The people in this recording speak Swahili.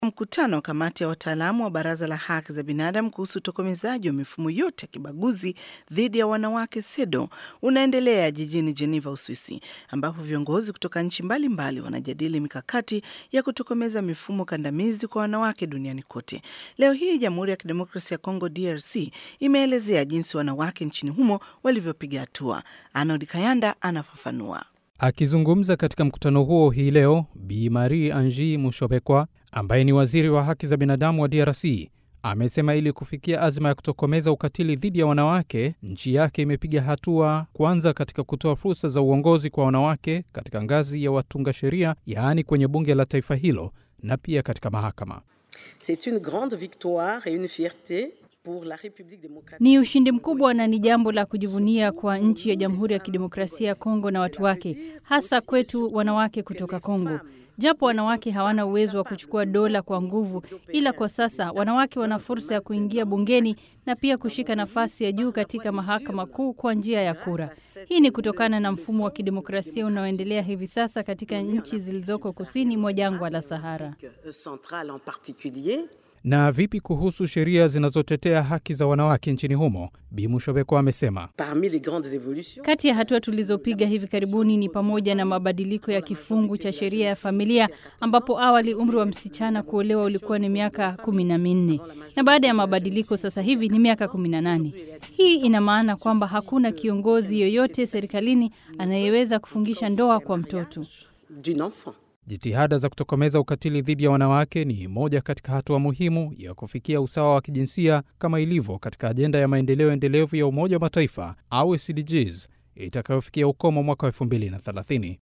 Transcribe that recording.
Mkutano wa kamati ya wataalamu wa baraza la haki za binadamu kuhusu utokomezaji wa mifumo yote ya kibaguzi dhidi ya wanawake SEDO unaendelea jijini Geneva, Uswisi, ambapo viongozi kutoka nchi mbalimbali wanajadili mikakati ya kutokomeza mifumo kandamizi kwa wanawake duniani kote. Leo hii Jamhuri ya Kidemokrasia ya Kongo, DRC, imeelezea jinsi wanawake nchini humo walivyopiga hatua. Arnold Kayanda anafafanua. Akizungumza katika mkutano huo hii leo, Bi Marie Angi Mushobekwa ambaye ni waziri wa haki za binadamu wa DRC amesema ili kufikia azma ya kutokomeza ukatili dhidi ya wanawake, nchi yake imepiga hatua kwanza katika kutoa fursa za uongozi kwa wanawake katika ngazi ya watunga sheria, yaani kwenye bunge la taifa hilo na pia katika mahakama. C'est une grande victoire et une fierté ni ushindi mkubwa na ni jambo la kujivunia kwa nchi ya Jamhuri ya Kidemokrasia ya Kongo na watu wake, hasa kwetu wanawake kutoka Kongo. Japo wanawake hawana uwezo wa kuchukua dola kwa nguvu, ila kwa sasa wanawake wana fursa ya kuingia bungeni na pia kushika nafasi ya juu katika mahakama kuu kwa njia ya kura. Hii ni kutokana na mfumo wa kidemokrasia unaoendelea hivi sasa katika nchi zilizoko kusini mwa jangwa la Sahara. Na vipi kuhusu sheria zinazotetea haki za wanawake nchini humo? Bi Mushobeko amesema kati ya hatua tulizopiga hivi karibuni ni pamoja na mabadiliko ya kifungu cha sheria ya familia, ambapo awali umri wa msichana kuolewa ulikuwa ni miaka kumi na minne na baada ya mabadiliko sasa hivi ni miaka kumi na nane. Hii ina maana kwamba hakuna kiongozi yoyote serikalini anayeweza kufungisha ndoa kwa mtoto. Jitihada za kutokomeza ukatili dhidi ya wanawake ni moja katika hatua muhimu ya kufikia usawa wa kijinsia kama ilivyo katika ajenda ya maendeleo endelevu ya Umoja wa Mataifa au SDGs itakayofikia ukomo mwaka wa 2030.